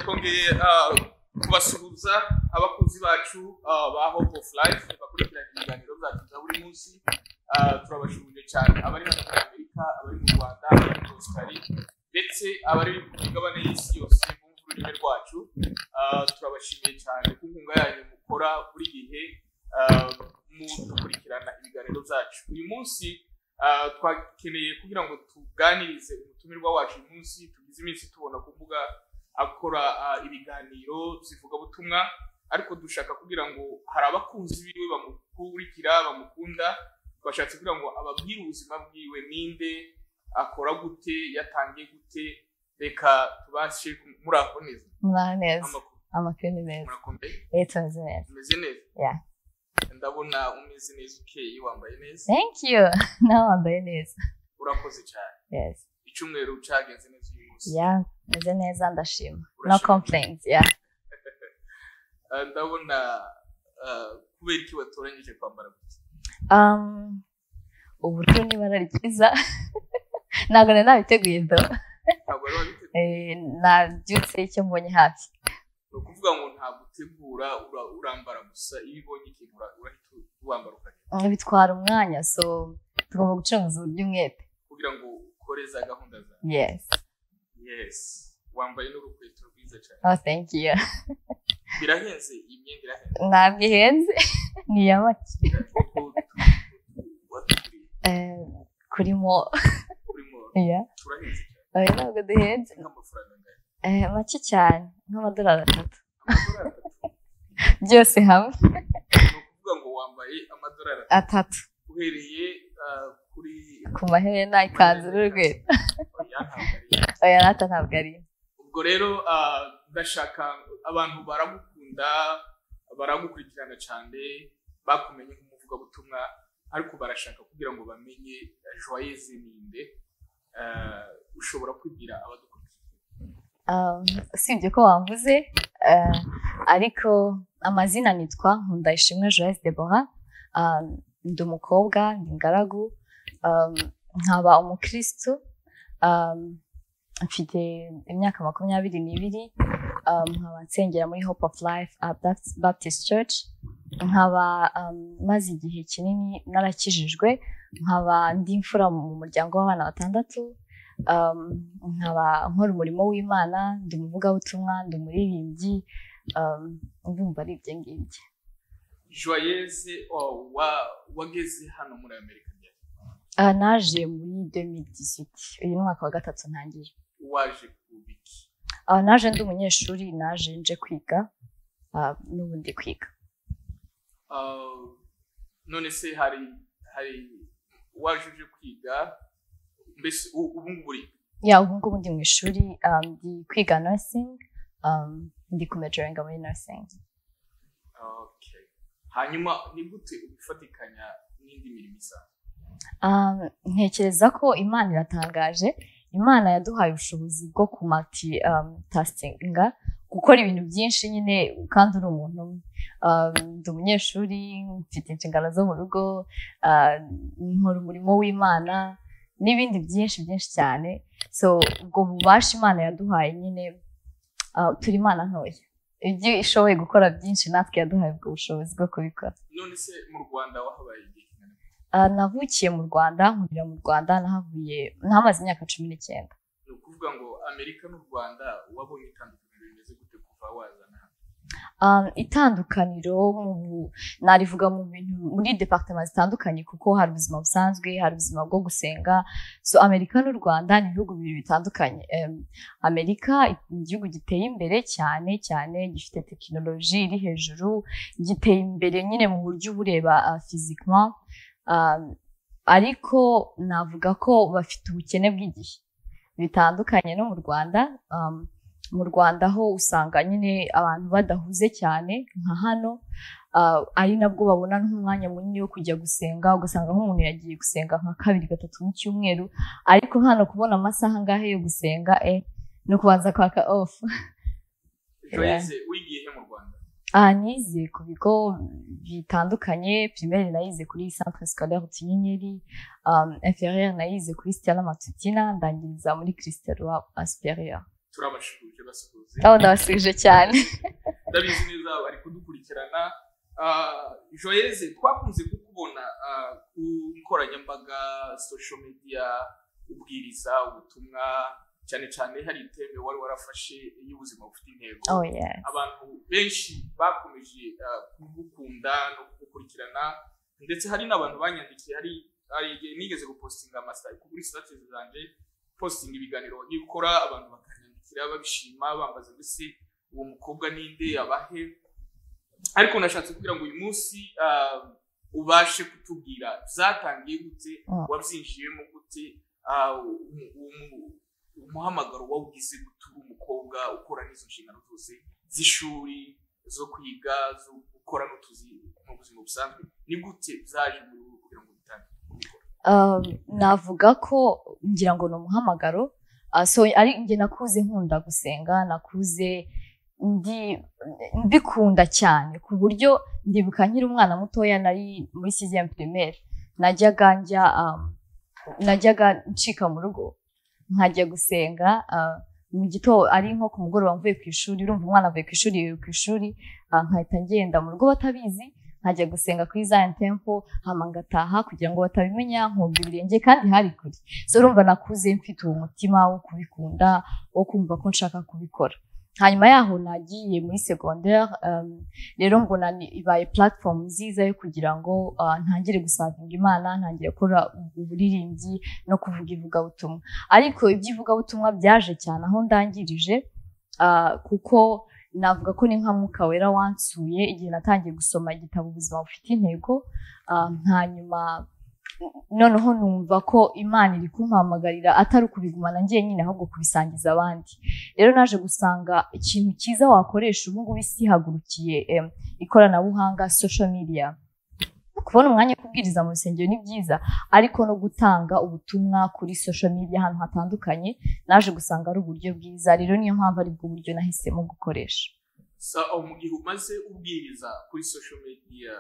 twongeye ah, kubasuhuza abakunzi bacu ah, ba hope of life bakurikirana ibiganiro byacu bya buri munsi Ah, turabashimije cyane abari hano muri amerika abari mu rwanda abari muri australia ndetse abari ku migabane y'isi yose bumva ururimi rwacu Ah, turabashimiye cyane ku nkunga yanyu mukora buri gihe ah, mu gukurikirana ibiganiro byacu uyu munsi ah, twakeneye kugira ngo tuganirize umutumirwa wacu uyu munsi tugize iminsi tubona ku mbuga akora ah, ibiganiro zivugabutumwa ariko dushaka kugira ngo hari abakunzi biwe bamukurikira bamukunda bashatse kugira ngo ababwire ubuzima bwiwe ninde akora gute yatangiye gute reka tubashe ku- muraho neza muraho neza amakuru amakuru ni meza murakomeye Eh, tumeze neza umeze neza Yeah. ndabona umeze neza ukeye wambaye neza thank you nawe wambaye neza urakoze cyane yes icyumweru cyagenze neza uyu munsi yeah meze neza ndashima no Urashima. complaints yeah Ah, ndabona ah, kubera iki watoranyije kwambara gutya um ubururu ni ibara ryiza ntabwo nari nabiteguye do ntabwo wari wabiteguye Eh, nabyutse icyo mbonye hafi ni ukuvuga ngo ntabwo utegura ura- urambara gusa iyo ubonye ikintu ura- urahita wambara ukajya Mm, bitwara umwanya so tugomba gucuruza uburyo umwete kugira ngo ukore za gahunda zawe yes yes wambaye n'urukweto rwiza cyane oh thank you birahenze iyi myenda irahenze ntabwo ihenze ni iya make kuko watuguriye Eh, kuri mo kuri moro yeah turahenze cyane oya ntabwo duhenze ni nk'amafaranga angana Eh, make cyane nk'amadolari atatu amadorari atatu byose hamwe ni ukuvuga ngo wambaye amadorari atatu atatu uhereye ah, kuri ku maherena ikanzu n'urukweto oya ntabwo ari oya nata ntabwo ari ubwo rero ah, ndashaka abantu baragukunda baragukurikirana cyane bakumenye nk'umuvugabutumwa ariko barashaka kugira ngo bamenye ah, joyeze ninde Ah, ushobora kwibwira abadukurikira Um, usibye ko wamvuze eh, ariko amazina nitwa nkundayishimwe joyce debora Um, ndi umukobwa ndi ingaragu Um, nkaba umukirisitu Um, mfite imyaka makumyabiri n'ibiri Um, nkaba nsengera muri hope of life uh, Baptist- baptist church nkaba um, maze igihe kinini narakijijwe nkaba ndi imfura mu muryango w'abana batandatu um, nkaba nkora umurimo w'imana ndi umuvugabutumwa ndi umuririmbyi um, ndumva ari ibyo ngibyo joyeze oh, wa- wageze hano muri amerika ryari? Ah, naje muri 2018 uyu ni umwaka wa gatatu ntangiye waje kubiki Ah, naje ndi umunyeshuri naje nje kwiga ah, n'ubundi kwiga Uh, none se hari hari waje uje kwiga mbese u- ubu ngubu uri ya ubu ngubu ndi mu ishuri ah, ndi kwiga nursing um, ndi kumejoringa muri nursing okay. hanyuma ni gute ubifatikanya n'indi mirimo isanzwe Um, ntekereza ko imana iratangaje imana yaduhaye ubushobozi bwo kumati um, tastinga gukora ibintu byinshi nyine kandi uri umuntu umwe Um, ndi umunyeshuri mfite inshingano zo mu rugo uh, nkora umurimo w'imana n'ibindi byinshi byinshi cyane so ubwo bubasha imana yaduhaye nyine uh, turi imana ntoya ibyo ishoboye gukora byinshi natwe yaduhaye ubwo bushobozi bwo kubikora none se mu rwanda wahabaye igihe kingana iki? Ah, navukiye mu rwanda nkurira mu rwanda nahavuye nahamaze imyaka cumi n'icyenda ni ukuvuga ngo amerika n'u rwanda wabonye itandukaniro rimeze gute kuva wazana hano Ah, itandukaniro mu bu- narivuga mu bintu muri departema zitandukanye kuko hari ubuzima busanzwe hari ubuzima bwo gusenga so amerika n'u rwanda ni ibihugu bibiri bitandukanye Em, amerika ni igihugu giteye imbere cyane cyane gifite tekinoloji iri hejuru giteye imbere nyine mu buryo ubureba fizikama ariko navuga ko bafite ubukene bw'igihe bitandukanye no mu rwanda um, mu rwanda ho usanga nyine abantu badahuze cyane nka hano ah, ari nabwo babona nk'umwanya munini wo kujya gusenga ugasanga nk'umuntu yagiye gusenga nka kabiri gatatu mu cyumweru ariko hano kubona amasaha angahe yo gusenga eh, no kubanza kwaka ofu joyeze wigiye he mu rwanda aha nize ku bigo bitandukanye primaire nayize kuri centre scolaire tuyineri um, inférieure nayize kuri stella matutina ndangiriza muri christian roi superieur turabashukuje basuhuze aho ndabasubije cyane ndabizi neza bari kudukurikirana Ah, joyeze twakunze kukubona ah, ku nkoranyambaga social media ubwiriza ubutumwa cyane cyane hari iteme wari warafashe y'ubuzima bufite intego oh yes abantu benshi bakomeje ah, kugukunda no kugukurikirana ndetse hari n'abantu banyandikiye hari hari igihe nigeze gupostinga amasitari kuri sitatizi zanjye postinga ibiganiro wagiye gukora abantu bakanyandikira babishima bambaza mbese uwo mukobwa ninde abahe ariko nashatse kugira ngo uyu munsi ah, ubashe kutubwira byatangiye gute Mm. wabyinjiyemo gute ah, umu- umu- umuhamagaro wawugize gute uri umukobwa ukora n'izo nshingano zose z'ishuri zo kwiga zo gukora n'utuzi mu buzima busanzwe ni gute byaje muri ubu kugira ngo bitangire kubikora Um, navuga ko ngira ngo ni umuhamagaro Ah, so ari njye nakuze nkunda gusenga nakuze ndi mbikunda cyane ku buryo ndibuka nkiri umwana mutoya nari muri sixième primaire najyaga njya um, najyaga ncika mu rugo nkajya gusenga ah, mu gitondo ari nko ku mugoroba mvuye ku ishuri urumva umwana avuye ku ishuri yiwe ku ishuri ah, nkahita ngenda mu rugo batabizi nkajya gusenga kuri Zion Temple hama ngataha kugira ngo batabimenya nkumva ibirenge kandi hari kure so urumva nakuze mfite uwo mutima wo kubikunda wo kumva ko nshaka kubikora hanyuma yaho nagiye muri secondaire um, rero mbona ni- ibaye platform nziza yo kugira ngo ah, ntangire gusavinga imana ntangire gukora uburirimbyi no kuvuga ivugabutumwa ariko iby'ivugabutumwa byaje cyane aho ndangirije ah, kuko navuga ko ni nka mwuka wera wansuye igihe natangiye gusoma igitabo ubuzima bufite intego ah, hanyuma noneho numva ko imana iri kumpamagarira atari ukubigumana njyenyine ahubwo kubisangiza abandi rero naje gusanga ikintu cyiza wakoresha ubu ngubu isi ihagurukiye em, ikoranabuhanga social media kubona umwanya wo kubwiriza mu rusengero ni byiza ariko no gutanga ubutumwa kuri social media ahantu hatandukanye naje gusanga ari uburyo bwiza rero niyo mpamvu aribwo buryo nahisemo gukoresha sa aho mu gihe umaze ubwiriza kuri social media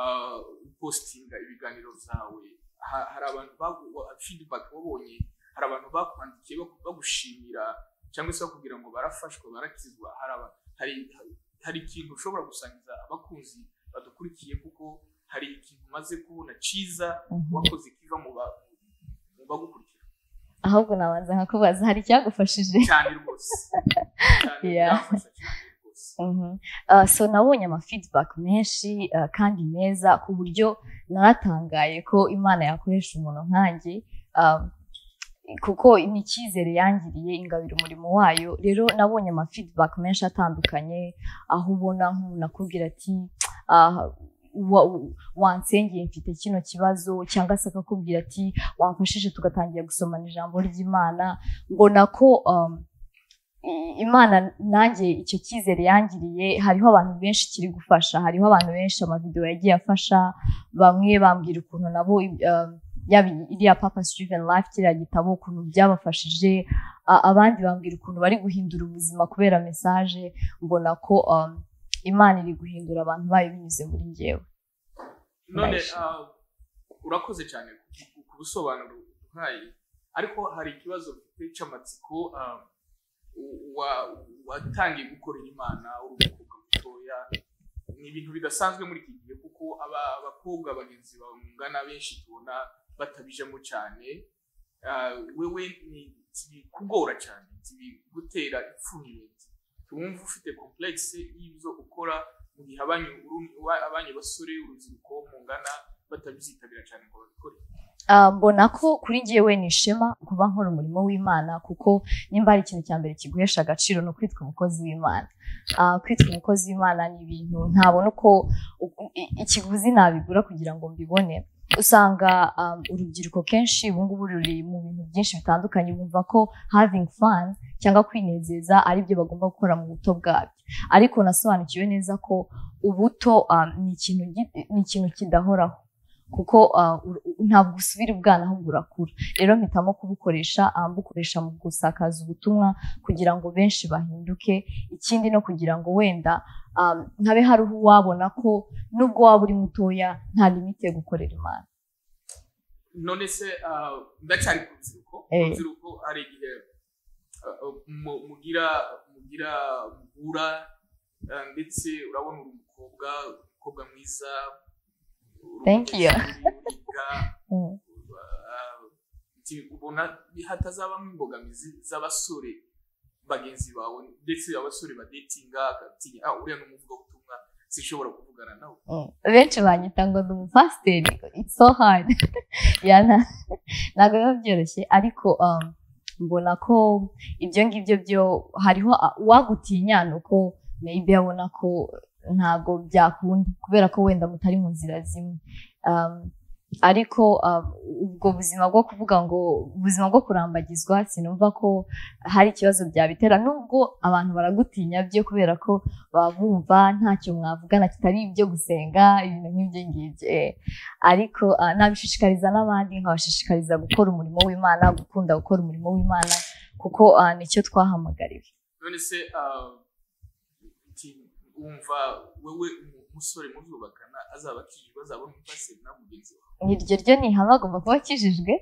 ah, upostinga ibiganiro byawe ha- hari abantu bagu- wa- feedback wabonye hari abantu bakwandikiye bagu- bagushimira cyangwa se bakubwira ngo barafashwa barakizwa hari aba- hari- hari- hari ikintu ushobora gusangiza abakunzi badukurikiye kuko hari ikintu umaze kubona cyiza Mhm. wakoze kiva mu ba- mu bagukurikira ahubwo nabanza nkakubaza hari icyagufashije cyane rwose cyane Yeah. byafasha cyane rwose Mhm. Ah, so nabonye ama feedback menshi ah, kandi meza ku buryo naratangaye ko imana yakoresha umuntu nkanjye ah, kuko ni icyizere yangiriye ingabira umurimo wayo rero nabonye ama feedback menshi atandukanye aho ubona nk'umuntu akubwira ati "Ah, wa- wansengeye mfite kino kibazo cyangwa se akakubwira ati wamfashije tugatangira gusomana ijambo ry'imana mbona ko um, i- imana nanjye icyo cyizere yangiriye hariho abantu benshi kiri gufasha hariho abantu benshi amavidewo yagiye afasha bamwe bambwira ukuntu nabo um, yaba iriya papa steven life kiriya gitabo ukuntu byabafashije a- abandi bambwira ukuntu bari guhindura ubuzima kubera mesaje mbona ko um, imana iri guhindura abantu bayo binyuze muri ngewe none Nice. ah, urakoze cyane ku- ku- ku busobanuro uhaye ariko hari ikibazo mfite cy'amatsiko ah, u- wa- watangiye gukorera imana uri umukobwa mutoya ni ibintu bidasanzwe muri iki gihe kuko aba- abakobwa bagenzi bangana benshi tubona batabijemo cyane Ah, wewe ni kugora cyane gutera ipfunwe wumva ufite complexe y'ibyo ukora mu gihe abanyu uru- wa- abanyu basore urubyiruko mungana batabyitabira cyane ngo babikore Ah, mbona ko kuri njyewe ni ishema kuba nkora umurimo w'imana kuko nimba hari ikintu cya mbere kiguhesha agaciro ni ukwitwa umukozi w'imana Ah, kwitwa umukozi w'imana ni ibintu ntabona uko u- i- ikiguzi nabigura kugira ngo mbibone usanga ah, urubyiruko kenshi ubu ngubu ruri mu bintu byinshi bitandukanye bumva ko having fun cyangwa kwinezeza ari byo bagomba gukora mu buto bwabyo ariko nasobanukiwe neza ko ubuto ah, ni ikintu gi- ni ikintu kidahoraho kuko ah, ur- u- ntabwo usubira ubwana ahubwo urakura rero mpitamo kubukoresha ah, mbukoresha mu gusakaza ubutumwa kugira ngo benshi bahinduke ikindi no kugira ngo wenda ah, habe hari uwo wabona ko nubwo waba uri mutoya nta limite yo gukorera imana none se ah, ndacyari ku rubyiruko Eh. urubyiruko hari igihe mu- mugira mugira muvura eh, ndetse urabona uri umukobwa umukobwa mwiza uri Thank you. umunyeshuri, uriga, Mm. eh, nti ubona hatazabamo imbogamizi z'abasore bagenzi bawe ndetse abasore badetinga bagatinya ah uriya ni umuvugabutumwa sinshobora kuvugana nawe Mm. benshi banyita ngo ndi umupasiteri it's so hard Ya, na- ntabwo biba byoroshye ariko um, mbona ko ibyo ngibyo byo hariho a- uwagutinya ni uko maybe abona ko ntabwo byakunda kubera ko wenda mutari mu nzira zimwe um, ariko um, ubwo buzima bwo kuvuga ngo ubuzima bwo kurambagizwa sinumva ko hari ikibazo byabitera nubwo abantu baragutinya byo kubera ko baba bumva ntacyo mwavugana kitari ibyo gusenga ibintu nk'ibyo ngibyo eh. ariko ah, nabishishikariza n'abandi nkabashishikariza gukora umurimo w'imana gukunda gukora umurimo w'imana kuko ah, nicyo twahamagariwe none se ah, nti wumva wewe umu- umusore muzubakana azaba akijijwe azabona umupasiteri na mugenzi wawe Ni iryo ryo ni ihame agomba kuba akijijwe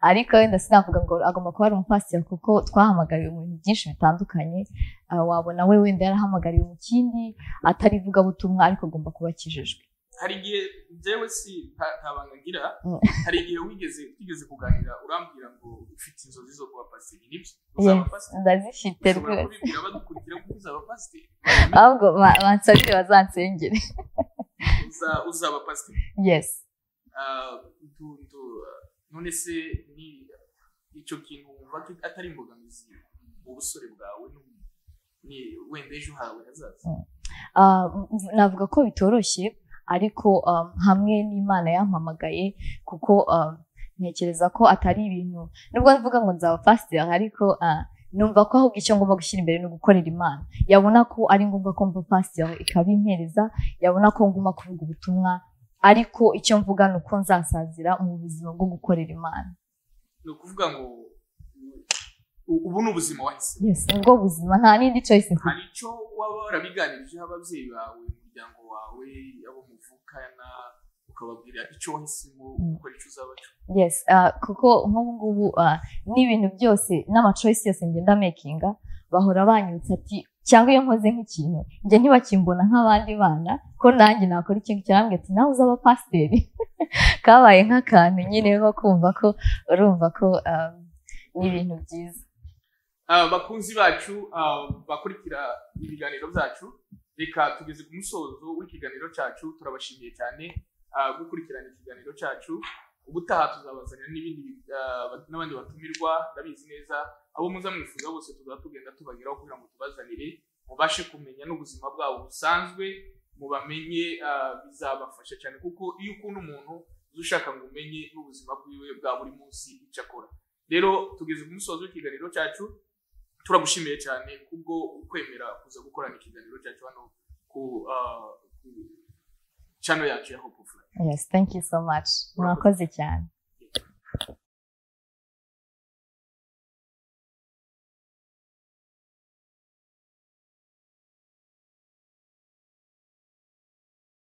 ariko wenda sinavuga ngo agomba kuba ari umupasiteri kuko twahamagariwe mu bintu byinshi bitandukanye Ah, wabona we wenda yarahamagariwe mu kindi atari ivugabutumwa ariko agomba kuba akijijwe hari igihe njyewe si nta- nta banga ngira Mm. hari igihe wigeze twigeze kuganira urambwira ngo ufite inzozi zo kuba pasiteri nibyo Yes, uzaba pasiteri ndazifite ushobora rwose kubibwira badukurikira kuko uzaba pasiteri ahubwo ba- bansabire bazansengere Uza- uzaba pasiteri yes Ah, ndu- ndu- none se ni icyo kintu wumva ko atari imbogamizi mu busore bwawe no- ni wenda ejo hawe hazaza Ah, mv- navuga ko bitoroshye ariko um, hamwe n'imana yampamagaye kuko um, ntekereza ko atari ibintu nubwo mvuga ngo nzaba pasiteri ariko ah, numva ko ahubwo icyo ngomba gushyira imbere ni ugukorera imana yabona ko ari ngombwa ko mba pasiteri ikabimpereza yabona ko ngomba kuvuga ubutumwa ariko icyo mvuga ni uko nzasazira mu buzima bwo gukorera imana ni ukuvuga ngo u- ubu ni ubuzima wahise yes nibwo buzima nta n'indi choice mfite hari icyo waba warabiganirijeho ababyeyi bawe umuryango wawe abo muvukana ukababwira icyo wahisemo ukora icyo uzaba cyo yes ah, kuko nk'ubu ngubu ah, n'ibintu byose n'amacoyisi yose ngenda mekinga bahora banyibutsa ati cyangwa iyo nkoze nk'ikintu njye ntibakimbona nk'abandi bana ko nanjye nakora ikintu kirambwira ati nawe uzaba pasiteri kabaye nk'akantu nyine ko kumva ko urumva ko ah, ni ibintu byiza Ah, bakunzi bacu ah, bakurikira ibiganiro byacu reka tugeze ku musozo w'ikiganiro cyacu turabashimiye cyane ah, gukurikirana ikiganiro cyacu ubutaha tuzabazanira n'ibindi ah, ba- n'abandi batumirwa ndabizi neza abo muza mwifuza bose tuzaba tugenda tubageraho kugira ngo tubazanire mubashe kumenya n'ubuzima bwabo busanzwe mubamenye ah, bizabafasha cyane kuko iyo ukunda umuntu uza ushaka ngo umenye n'ubuzima bwiwe bwa buri munsi icyo akora rero tugeze ku musozo w'ikiganiro cyacu turagushimiye cyane kubwo ukwemera kuza gukorana ikiganiro cyacu hano ku ah, ku channel yacu ya hope of Life. yes thank you so much mwakoze cyane